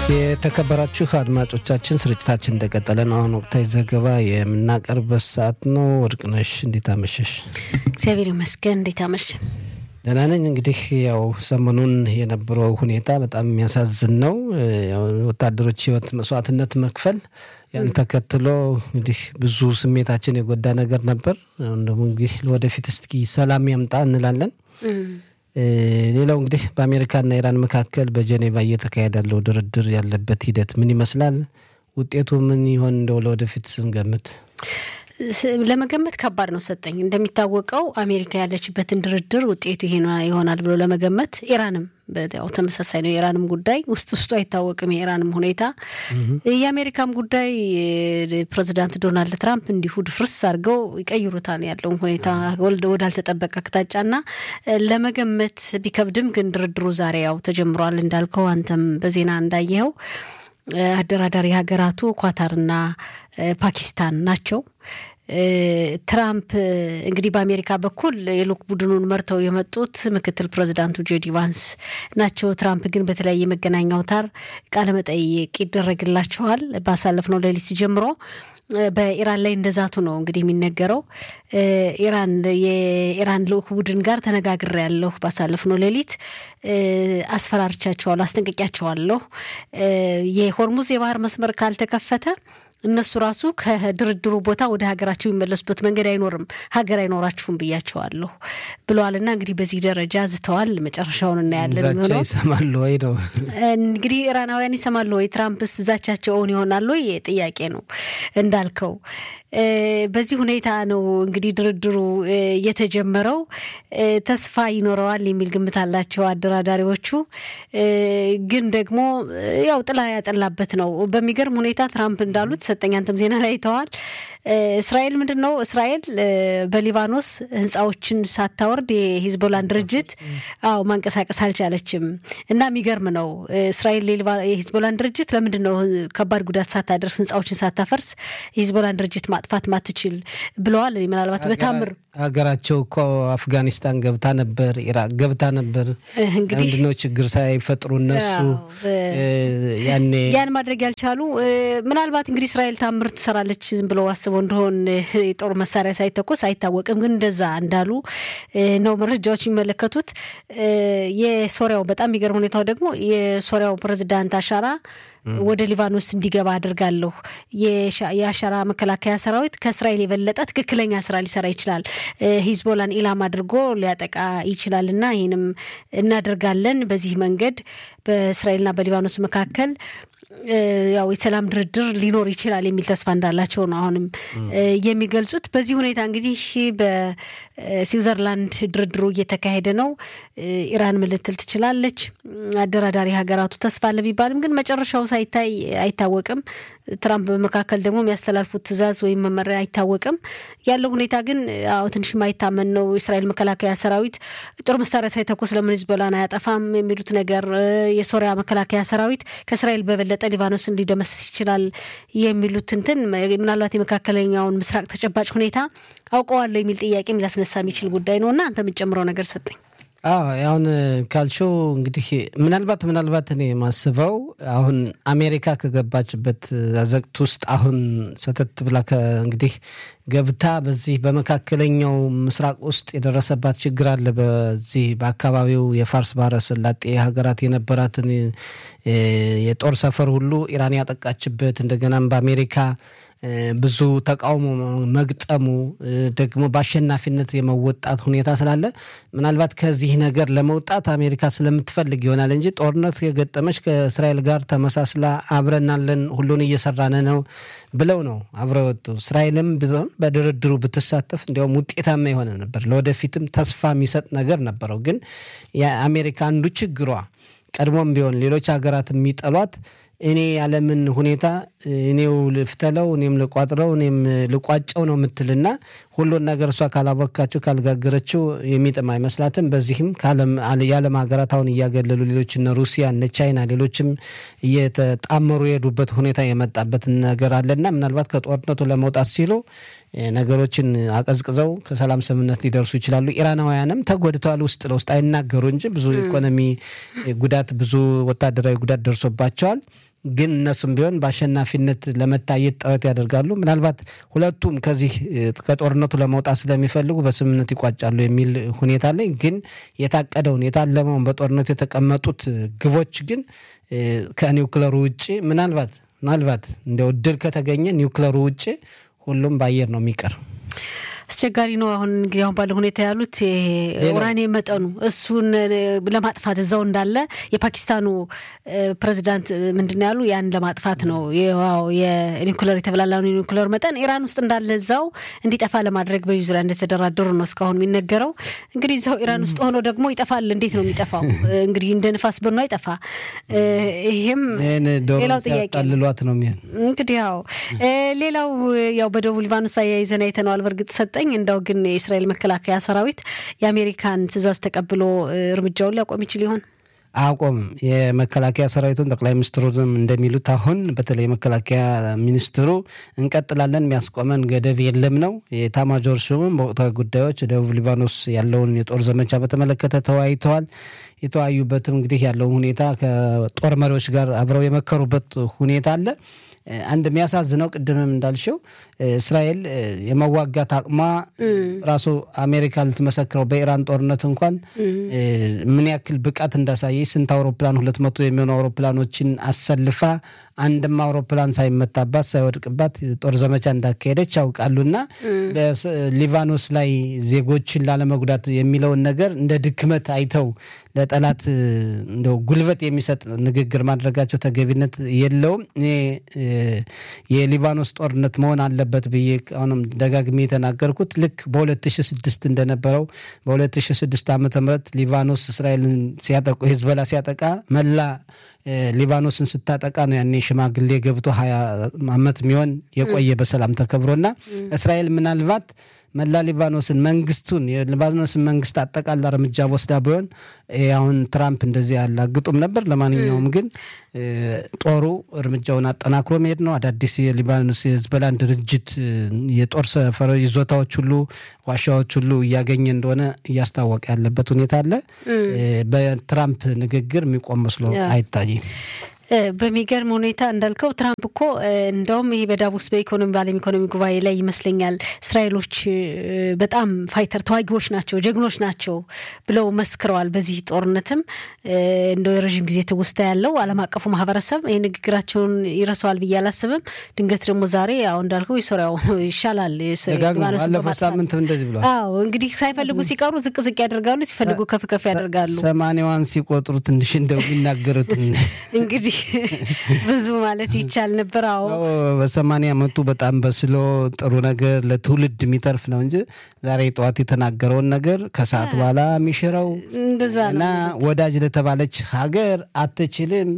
የተከበራችሁ አድማጮቻችን ስርጭታችን እንደቀጠለ ነው። አሁን ወቅታዊ ዘገባ የምናቀርበት ሰዓት ነው። ወርቅነሽ እንዴት አመሸሽ? እግዚአብሔር ይመስገን። እንዴት አመሽ? ደህና ነኝ። እንግዲህ ያው ሰሞኑን የነበረው ሁኔታ በጣም የሚያሳዝን ነው። ወታደሮች ሕይወት መስዋዕትነት መክፈል ያን ተከትሎ እንግዲህ ብዙ ስሜታችን የጎዳ ነገር ነበር። አሁን ደግሞ እንግዲህ ወደፊት እስኪ ሰላም ያምጣ እንላለን። ሌላው እንግዲህ በአሜሪካና ኢራን መካከል በጀኔቫ እየተካሄደ ያለው ድርድር ያለበት ሂደት ምን ይመስላል? ውጤቱ ምን ይሆን? እንደው ለወደፊት ስንገምት ለመገመት ከባድ ነው። ሰጠኝ እንደሚታወቀው አሜሪካ ያለችበትን ድርድር ውጤቱ ይሄ ይሆናል ብሎ ለመገመት ኢራንም ያው ተመሳሳይ ነው። የኢራንም ጉዳይ ውስጥ ውስጡ አይታወቅም። የኢራንም ሁኔታ የአሜሪካም ጉዳይ ፕሬዚዳንት ዶናልድ ትራምፕ እንዲሁ ድፍርስ አድርገው ይቀይሩታል ያለውን ሁኔታ ወዳልተጠበቀ አቅጣጫና ለመገመት ቢከብድም ግን ድርድሩ ዛሬ ያው ተጀምሯል እንዳልከው አንተም በዜና እንዳየኸው አደራዳሪ ሀገራቱ ኳታርና ፓኪስታን ናቸው። ትራምፕ እንግዲህ በአሜሪካ በኩል የልዑክ ቡድኑን መርተው የመጡት ምክትል ፕሬዚዳንቱ ጄዲ ቫንስ ናቸው። ትራምፕ ግን በተለያየ መገናኛ አውታር ቃለመጠይቅ ይደረግላቸዋል። ባሳለፍነው ሌሊት ጀምሮ በኢራን ላይ እንደዛቱ ነው እንግዲህ የሚነገረው። ኢራን የኢራን ልዑክ ቡድን ጋር ተነጋግሬያለሁ፣ ባሳለፍነው ሌሊት አስፈራርቻቸዋለሁ፣ አስጠንቅቂያቸዋለሁ የሆርሙዝ የባህር መስመር ካልተከፈተ እነሱ ራሱ ከድርድሩ ቦታ ወደ ሀገራቸው የሚመለሱበት መንገድ አይኖርም፣ ሀገር አይኖራችሁም ብያቸዋለሁ ብለዋልና እንግዲህ በዚህ ደረጃ ዝተዋል። መጨረሻውን እናያለን። የሚሆነው ይሰማሉ ወይ ነው እንግዲህ ኢራናውያን ይሰማሉ ወይ? ትራምፕስ ዛቻቸው እውን ይሆናሉ ወይ? ጥያቄ ነው እንዳልከው። በዚህ ሁኔታ ነው እንግዲህ ድርድሩ የተጀመረው። ተስፋ ይኖረዋል የሚል ግምት አላቸው አደራዳሪዎቹ። ግን ደግሞ ያው ጥላ ያጠላበት ነው። በሚገርም ሁኔታ ትራምፕ እንዳሉት ሰጠኝ፣ አንተም ዜና ላይ አይተዋል። እስራኤል ምንድን ነው እስራኤል በሊባኖስ ህንፃዎችን ሳታወርድ የሂዝቦላን ድርጅት አዎ ማንቀሳቀስ አልቻለችም። እና የሚገርም ነው እስራኤል የሂዝቦላን ድርጅት ለምንድን ነው ከባድ ጉዳት ሳታደርስ ህንፃዎችን ሳታፈርስ የሂዝቦላን ድርጅት ማጥፋት ማትችል ብለዋል። ምናልባት በታምር ሀገራቸው እኮ አፍጋኒስታን ገብታ ነበር፣ ኢራቅ ገብታ ነበር። ምንድነው ችግር ሳይፈጥሩ እነሱ ያኔ ያን ማድረግ ያልቻሉ ምናልባት እንግዲህ እስራኤል ታምር ትሰራለች ዝም ብለው አስበው እንደሆን የጦር መሳሪያ ሳይተኮስ አይታወቅም። ግን እንደዛ እንዳሉ ነው መረጃዎች የሚመለከቱት። የሶሪያው በጣም የሚገርም ሁኔታው ደግሞ የሶሪያው ፕሬዚዳንት አሻራ ወደ ሊባኖስ እንዲገባ አድርጋለሁ። የአሻራ መከላከያ ሰራዊት ከእስራኤል የበለጠ ትክክለኛ ስራ ሊሰራ ይችላል፣ ሂዝቦላን ኢላማ አድርጎ ሊያጠቃ ይችላል እና ይህንም እናደርጋለን። በዚህ መንገድ በእስራኤልና በሊባኖስ መካከል ያው የሰላም ድርድር ሊኖር ይችላል የሚል ተስፋ እንዳላቸው ነው አሁንም የሚገልጹት። በዚህ ሁኔታ እንግዲህ በስዊዘርላንድ ድርድሩ እየተካሄደ ነው። ኢራን ምን ልትል ትችላለች? አደራዳሪ ሀገራቱ ተስፋ አለ ቢባልም ግን መጨረሻው ሳይታይ አይታወቅም። ትራምፕ በመካከል ደግሞ የሚያስተላልፉት ትዕዛዝ ወይም መመሪያ አይታወቅም። ያለው ሁኔታ ግን አዎ ትንሽ ማይታመን ነው። የእስራኤል መከላከያ ሰራዊት ጦር መሳሪያ ሳይተኩስ ለምን ሂዝቦላን አያጠፋም የሚሉት ነገር፣ የሶሪያ መከላከያ ሰራዊት ከእስራኤል በበለጠ ሊባኖስን ሊደመስስ ይችላል የሚሉት እንትን ምናልባት የመካከለኛውን ምስራቅ ተጨባጭ ሁኔታ አውቀዋለሁ የሚል ጥያቄም ሊያስነሳ የሚችል ጉዳይ ነው እና አንተ የምትጨምረው ነገር ሰጠኝ። አዎ አሁን ካልሽው እንግዲህ ምናልባት ምናልባት እኔ የማስበው አሁን አሜሪካ ከገባችበት አዘቅት ውስጥ አሁን ሰተት ብላ እንግዲህ ገብታ በዚህ በመካከለኛው ምስራቅ ውስጥ የደረሰባት ችግር አለ። በዚህ በአካባቢው የፋርስ ባህረ ሰላጤ ሀገራት የነበራትን የጦር ሰፈር ሁሉ ኢራን ያጠቃችበት እንደገናም በአሜሪካ ብዙ ተቃውሞ መግጠሙ ደግሞ በአሸናፊነት የመወጣት ሁኔታ ስላለ ምናልባት ከዚህ ነገር ለመውጣት አሜሪካ ስለምትፈልግ ይሆናል እንጂ ጦርነት የገጠመች ከእስራኤል ጋር ተመሳስላ አብረናለን ሁሉን እየሰራን ነው ብለው ነው አብረው ወጡ። እስራኤልም ቢሆን በድርድሩ ብትሳተፍ እንዲያውም ውጤታማ የሆነ ነበር፣ ለወደፊትም ተስፋ የሚሰጥ ነገር ነበረው። ግን የአሜሪካ አንዱ ችግሯ ቀድሞም ቢሆን ሌሎች ሀገራት የሚጠሏት እኔ ያለምን ሁኔታ እኔው ልፍተለው እኔም ልቋጥረው እኔም ልቋጨው ነው የምትልና ሁሉን ነገር እሷ ካላቦካችው ካልጋገረችው የሚጥም አይመስላትም። በዚህም የዓለም ሀገራት አሁን እያገለሉ ሌሎች እነ ሩሲያ እነ ቻይና ሌሎችም እየተጣመሩ የሄዱበት ሁኔታ የመጣበት ነገር አለና ምናልባት ከጦርነቱ ለመውጣት ሲሉ ነገሮችን አቀዝቅዘው ከሰላም ስምምነት ሊደርሱ ይችላሉ። ኢራናውያንም ተጎድተዋል። ውስጥ ለውስጥ አይናገሩ እንጂ ብዙ ኢኮኖሚ ጉዳት፣ ብዙ ወታደራዊ ጉዳት ደርሶባቸዋል። ግን እነሱም ቢሆን በአሸናፊነት ለመታየት ጥረት ያደርጋሉ። ምናልባት ሁለቱም ከዚህ ከጦርነቱ ለመውጣት ስለሚፈልጉ በስምምነት ይቋጫሉ የሚል ሁኔታ አለኝ። ግን የታቀደውን የታለመውን በጦርነቱ የተቀመጡት ግቦች ግን ከኒውክለሩ ውጭ ምናልባት ምናልባት እንደ እድል ከተገኘ ኒውክለሩ ውጭ ሁሉም በአየር ነው የሚቀር። አስቸጋሪ ነው። አሁን እንግዲህ አሁን ባለው ሁኔታ ያሉት ኡራኒየም መጠኑ እሱን ለማጥፋት እዛው እንዳለ የፓኪስታኑ ፕሬዚዳንት ምንድን ያሉ ያን ለማጥፋት ነው የኒኩለር የተብላላውን የኒኩለር መጠን ኢራን ውስጥ እንዳለ እዛው እንዲጠፋ ለማድረግ በዚህ ዙሪያ እንደተደራደሩ ነው እስካሁን የሚነገረው። እንግዲህ እዛው ኢራን ውስጥ ሆኖ ደግሞ ይጠፋል። እንዴት ነው የሚጠፋው? እንግዲህ እንደ ንፋስ በኖ አይጠፋ። ይሄም ሌላው ጥያቄ ጠልሏት ነው የሚሆን እንግዲህ ያው ሌላው ያው በደቡብ ሊባኖስ አያይዘን አይተነዋል። በእርግጥ ሰጠኝ እንደው ግን የእስራኤል መከላከያ ሰራዊት የአሜሪካን ትዕዛዝ ተቀብሎ እርምጃውን ሊያቆም ይችል ይሆን? አቆምም። የመከላከያ ሰራዊቱን ጠቅላይ ሚኒስትሩም እንደሚሉት አሁን በተለይ የመከላከያ ሚኒስትሩ እንቀጥላለን፣ የሚያስቆመን ገደብ የለም ነው። የኤታማዦር ሹምም በወቅታዊ ጉዳዮች ደቡብ ሊባኖስ ያለውን የጦር ዘመቻ በተመለከተ ተወያይተዋል። የተወያዩበትም እንግዲህ ያለውን ሁኔታ ከጦር መሪዎች ጋር አብረው የመከሩበት ሁኔታ አለ። አንድ የሚያሳዝነው ቅድምም እንዳልሽው እስራኤል የመዋጋት አቅሟ ራሱ አሜሪካ ልትመሰክረው በኢራን ጦርነት እንኳን ምን ያክል ብቃት እንዳሳየች ስንት አውሮፕላን ሁለት መቶ የሚሆኑ አውሮፕላኖችን አሰልፋ አንድም አውሮፕላን ሳይመታባት ሳይወድቅባት ጦር ዘመቻ እንዳካሄደች ያውቃሉና ሊባኖስ ላይ ዜጎችን ላለመጉዳት የሚለውን ነገር እንደ ድክመት አይተው ለጠላት እንደው ጉልበት የሚሰጥ ንግግር ማድረጋቸው ተገቢነት የለውም። እኔ የሊባኖስ ጦርነት መሆን አለበት ብዬ አሁንም ደጋግሜ የተናገርኩት ልክ በ2006 እንደነበረው በ2006 ዓ ም ሊባኖስ እስራኤልን ሲያጠቁ ሂዝቦላ ሲያጠቃ መላ ሊባኖስን ስታጠቃ ነው ያኔ ሽማግሌ ገብቶ ሀያ ዓመት የሚሆን የቆየ በሰላም ተከብሮና እስራኤል ምናልባት መላ ሊባኖስን መንግስቱን የሊባኖስን መንግስት አጠቃላ እርምጃ ወስዳ ቢሆን አሁን ትራምፕ እንደዚህ ያላግጡም ነበር። ለማንኛውም ግን ጦሩ እርምጃውን አጠናክሮ መሄድ ነው። አዳዲስ የሊባኖስ የህዝበላን ድርጅት የጦር ሰፈር ይዞታዎች ሁሉ ዋሻዎች ሁሉ እያገኘ እንደሆነ እያስታወቀ ያለበት ሁኔታ አለ። በትራምፕ ንግግር የሚቆም መስሎ አይታይም። በሚገርም ሁኔታ እንዳልከው ትራምፕ እኮ እንደውም ይሄ በዳቮስ በኢኮኖሚ በዓለም ኢኮኖሚ ጉባኤ ላይ ይመስለኛል እስራኤሎች በጣም ፋይተር ተዋጊዎች ናቸው፣ ጀግኖች ናቸው ብለው መስክረዋል። በዚህ ጦርነትም እንደው የረዥም ጊዜ ትውስታ ያለው ዓለም አቀፉ ማህበረሰብ ይህ ንግግራቸውን ይረሳዋል ብዬ አላስብም። ድንገት ደግሞ ዛሬ አሁ እንዳልከው የሶሪያው ይሻላል። ባለፈው ሳምንት እንደዚህ ብሏል። አዎ እንግዲህ ሳይፈልጉ ሲቀሩ ዝቅ ዝቅ ያደርጋሉ፣ ሲፈልጉ ከፍ ከፍ ያደርጋሉ። ሰማንያዋን ሲቆጥሩ ትንሽ እንደው የሚናገሩት እንግዲህ ብዙ ማለት ይቻል ነበር። አዎ በሰማንያ ዓመቱ በጣም በስሎ ጥሩ ነገር ለትውልድ የሚተርፍ ነው እንጂ ዛሬ ጠዋት የተናገረውን ነገር ከሰዓት በኋላ የሚሽረው እንደዛ እና ወዳጅ ለተባለች ሀገር አትችልም።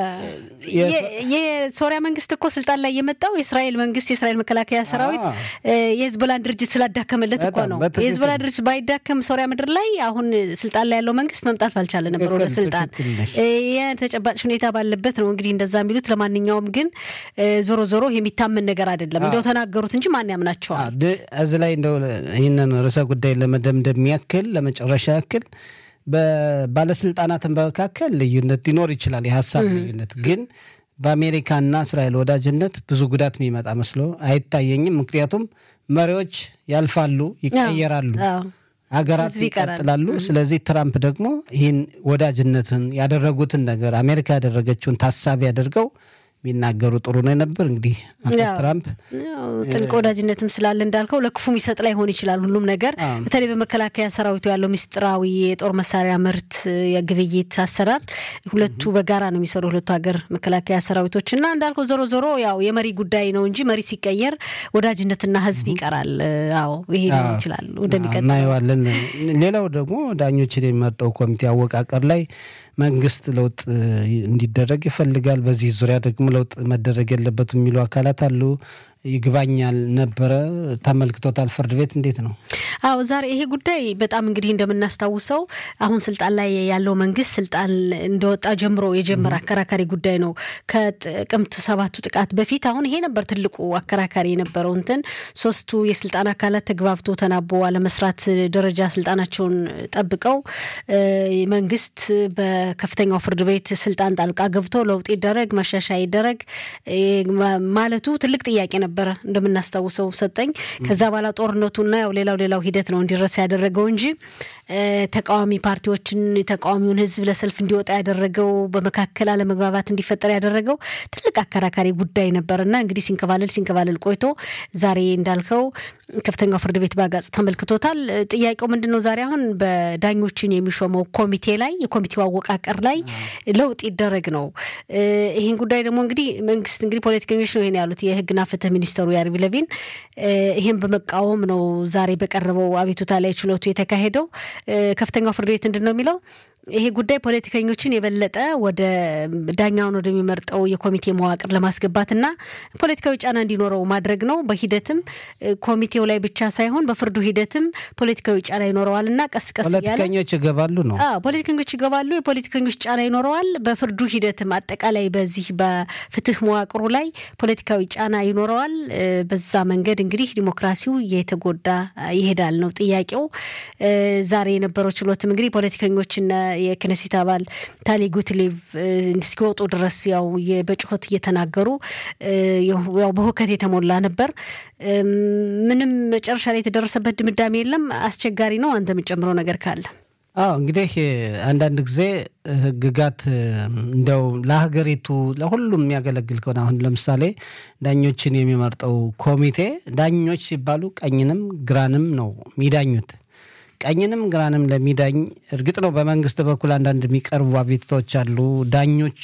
የሶሪያ መንግስት እኮ ስልጣን ላይ የመጣው የእስራኤል መንግስት የእስራኤል መከላከያ ሰራዊት የህዝቦላን ድርጅት ስላዳከመለት እኮ ነው። የህዝቦላ ድርጅት ባይዳከም ሶሪያ ምድር ላይ አሁን ስልጣን ላይ ያለው መንግስት መምጣት ባልቻለ ነበር ወደ ስልጣን። የተጨባጭ ሁኔታ ባለበት ነው እንግዲህ እንደዛ የሚሉት። ለማንኛውም ግን ዞሮ ዞሮ የሚታመን ነገር አይደለም። እንደው ተናገሩት እንጂ ማን ያምናቸዋል? እዚህ ላይ እንደው ይህንን ርዕሰ ጉዳይ ለመደምደም ያክል ለመጨረሻ ያክል በባለስልጣናት መካከል ልዩነት ሊኖር ይችላል፣ የሀሳብ ልዩነት ግን በአሜሪካና እስራኤል ወዳጅነት ብዙ ጉዳት የሚመጣ መስሎ አይታየኝም። ምክንያቱም መሪዎች ያልፋሉ፣ ይቀየራሉ፣ ሀገራት ይቀጥላሉ። ስለዚህ ትራምፕ ደግሞ ይህን ወዳጅነትን ያደረጉትን ነገር አሜሪካ ያደረገችውን ታሳቢ አድርገው ቢናገሩ ጥሩ ነው ነበር። እንግዲህ አቶ ትራምፕ ጥልቅ ወዳጅነትም ስላለ እንዳልከው ለክፉም ይሰጥ ላይሆን ይችላል ሁሉም ነገር። በተለይ በመከላከያ ሰራዊቱ ያለው ምስጢራዊ የጦር መሳሪያ ምርት የግብይት አሰራር ሁለቱ በጋራ ነው የሚሰሩ ሁለቱ ሀገር መከላከያ ሰራዊቶች እና እንዳልከው ዞሮ ዞሮ ያው የመሪ ጉዳይ ነው እንጂ መሪ ሲቀየር ወዳጅነትና ህዝብ ይቀራል። አዎ ይሄ ሊሆን ይችላል ወደሚቀጥለው እናየዋለን። ሌላው ደግሞ ዳኞችን የሚመርጠው ኮሚቴ አወቃቀር ላይ መንግስት ለውጥ እንዲደረግ ይፈልጋል። በዚህ ዙሪያ ደግሞ ለውጥ መደረግ የለበትም የሚሉ አካላት አሉ። ይግባኛል ነበረ ተመልክቶታል። ፍርድ ቤት እንዴት ነው? አዎ ዛሬ ይሄ ጉዳይ በጣም እንግዲህ እንደምናስታውሰው አሁን ስልጣን ላይ ያለው መንግስት ስልጣን እንደወጣ ጀምሮ የጀመረ አከራካሪ ጉዳይ ነው። ከጥቅምት ሰባቱ ጥቃት በፊት አሁን ይሄ ነበር ትልቁ አከራካሪ የነበረው እንትን ሶስቱ የስልጣን አካላት ተግባብቶ ተናቦ አለመስራት ደረጃ ስልጣናቸውን ጠብቀው መንግስት በከፍተኛው ፍርድ ቤት ስልጣን ጣልቃ ገብቶ ለውጥ ይደረግ ማሻሻያ ይደረግ ማለቱ ትልቅ ጥያቄ ነበረ እንደምናስታውሰው ሰጠኝ። ከዛ በኋላ ጦርነቱና ያው ሌላው ሌላው ሂደት ነው እንዲረሳ ያደረገው እንጂ ተቃዋሚ ፓርቲዎችን ተቃዋሚውን ህዝብ ለሰልፍ እንዲወጣ ያደረገው በመካከል አለመግባባት እንዲፈጠር ያደረገው ትልቅ አከራካሪ ጉዳይ ነበር እና እንግዲህ ሲንከባለል ሲንከባለል ቆይቶ ዛሬ እንዳልከው ከፍተኛው ፍርድ ቤት በአጋጽ ተመልክቶታል። ጥያቄው ምንድን ነው? ዛሬ አሁን በዳኞችን የሚሾመው ኮሚቴ ላይ የኮሚቴው አወቃቀር ላይ ለውጥ ይደረግ ነው። ይህን ጉዳይ ደግሞ እንግዲህ መንግስት እንግዲህ ፖለቲከኞች ነው ይሄን ያሉት የህግና ፍትህ ሚኒስተሩ ያሪፍ ለቪን ይህን በመቃወም ነው ዛሬ በቀረበው አቤቱታ ላይ ችሎቱ የተካሄደው። ከፍተኛው ፍርድ ቤት ምንድን ነው የሚለው ይሄ ጉዳይ ፖለቲከኞችን የበለጠ ወደ ዳኛውን ወደሚመርጠው የኮሚቴ መዋቅር ለማስገባትና ፖለቲካዊ ጫና እንዲኖረው ማድረግ ነው። በሂደትም ኮሚቴው ላይ ብቻ ሳይሆን በፍርዱ ሂደትም ፖለቲካዊ ጫና ይኖረዋል እና ቀስ ቀስ እያለ ፖለቲከኞች ይገባሉ ነው ፖለቲከኞች ይገባሉ። የፖለቲከኞች ጫና ይኖረዋል። በፍርዱ ሂደትም አጠቃላይ በዚህ በፍትህ መዋቅሩ ላይ ፖለቲካዊ ጫና ይኖረዋል። በዛ መንገድ እንግዲህ ዲሞክራሲው እየተጎዳ ይሄዳል ነው ጥያቄው። ዛሬ የነበረው ችሎትም እንግዲህ ፖለቲከኞችና የክነሴት አባል ታሊ ጉትሌቭ እስኪወጡ ድረስ ያው በጩኸት እየተናገሩ ያው በሁከት የተሞላ ነበር። ምንም መጨረሻ ላይ የተደረሰበት ድምዳሜ የለም። አስቸጋሪ ነው። አንተ የምጨምረው ነገር ካለ? አዎ እንግዲህ አንዳንድ ጊዜ ህግጋት እንደው ለሀገሪቱ ለሁሉም የሚያገለግል ከሆነ አሁን ለምሳሌ ዳኞችን የሚመርጠው ኮሚቴ ዳኞች ሲባሉ ቀኝንም ግራንም ነው የሚዳኙት ቀኝንም ግራንም ለሚዳኝ እርግጥ ነው በመንግስት በኩል አንዳንድ የሚቀርቡ አቤቱታዎች አሉ። ዳኞች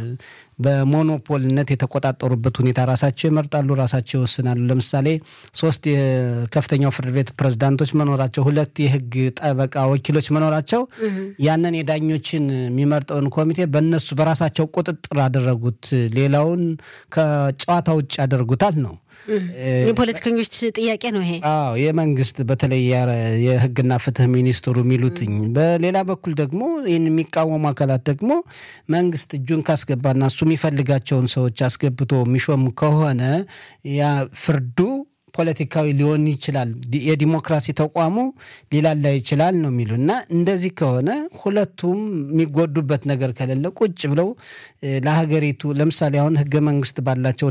በሞኖፖልነት የተቆጣጠሩበት ሁኔታ ራሳቸው ይመርጣሉ፣ ራሳቸው ይወስናሉ። ለምሳሌ ሶስት የከፍተኛው ፍርድ ቤት ፕሬዝዳንቶች መኖራቸው፣ ሁለት የህግ ጠበቃ ወኪሎች መኖራቸው ያንን የዳኞችን የሚመርጠውን ኮሚቴ በእነሱ በራሳቸው ቁጥጥር አደረጉት። ሌላውን ከጨዋታ ውጭ ያደርጉታል ነው የፖለቲከኞች ጥያቄ ነው ይሄ። አዎ የመንግስት በተለይ የህግና ፍትህ ሚኒስትሩ የሚሉትኝ። በሌላ በኩል ደግሞ ይህን የሚቃወሙ አካላት ደግሞ መንግስት እጁን ካስገባና እሱ የሚፈልጋቸውን ሰዎች አስገብቶ የሚሾም ከሆነ ያ ፍርዱ ፖለቲካዊ ሊሆን ይችላል፣ የዲሞክራሲ ተቋሙ ሊላላ ይችላል ነው የሚሉ እና እንደዚህ ከሆነ ሁለቱም የሚጎዱበት ነገር ከሌለ ቁጭ ብለው ለሀገሪቱ ለምሳሌ አሁን ህገ መንግስት ባላቸው